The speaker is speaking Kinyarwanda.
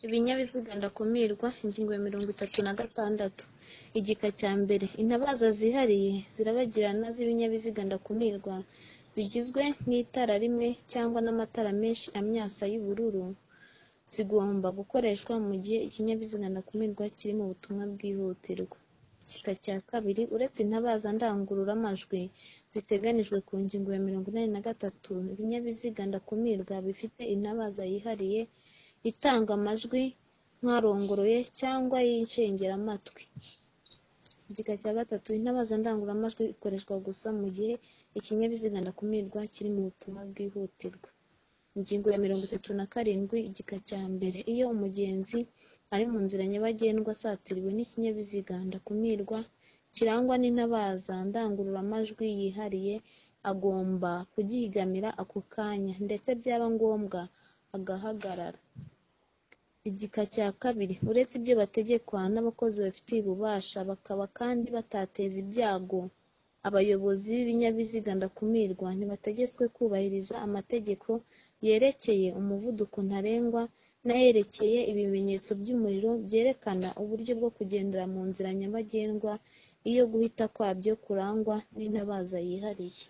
Ibinyabiziga ndakumirwa Ingingo ya mirongo itatu na gatandatu Igika cya mbere Intabaza zihariye zirabagirana z'ibinyabiziga ndakumirwa zigizwe n'itara rimwe cyangwa n'amatara menshi amyatsa y'ubururu zigomba gukoreshwa mu gihe ikinyabiziga ndakumirwa kiri mu butumwa bwihutirwa. Igika cya kabiri Uretse intabaza ndangururamajwi ziteganijwe ku ngingo ya mirongo inani na gatatu, ibinyabiziga ndakumirwa bifite intabaza yihariye itanga amajwi nk'arongoroye cyangwa y'inshingiramatwi. Igika cya gatatu Intabaza ndangururamajwi ikoreshwa gusa mu gihe ikinyabiziga ndakumirwa kiri mu butumwa bwihutirwa. Ingingo ya mirongo itatu na karindwi Igika cya mbere Iyo umugenzi ari mu nzira nyabagendwa asatiriwe n'ikinyabiziga ndakumirwa kirangwa n'intabaza ndangururamajwi yihariye agomba kugihigamira ako kanya ndetse byaba ngombwa agahagarara. Igika cya kabiri Uretse ibyo bategekwa n'abakozi babifitiye ububasha bakaba kandi batateza ibyago, abayobozi b'ibinyabiziga ndakumirwa ntibategetswe kubahiriza amategeko yerekeye umuvuduko ntarengwa n'ayerekeye ibimenyetso by'umuriro byerekana uburyo bwo kugendera mu nzira nyabagendwa iyo guhita kwabyo kurangwa n'intabaza yihariye.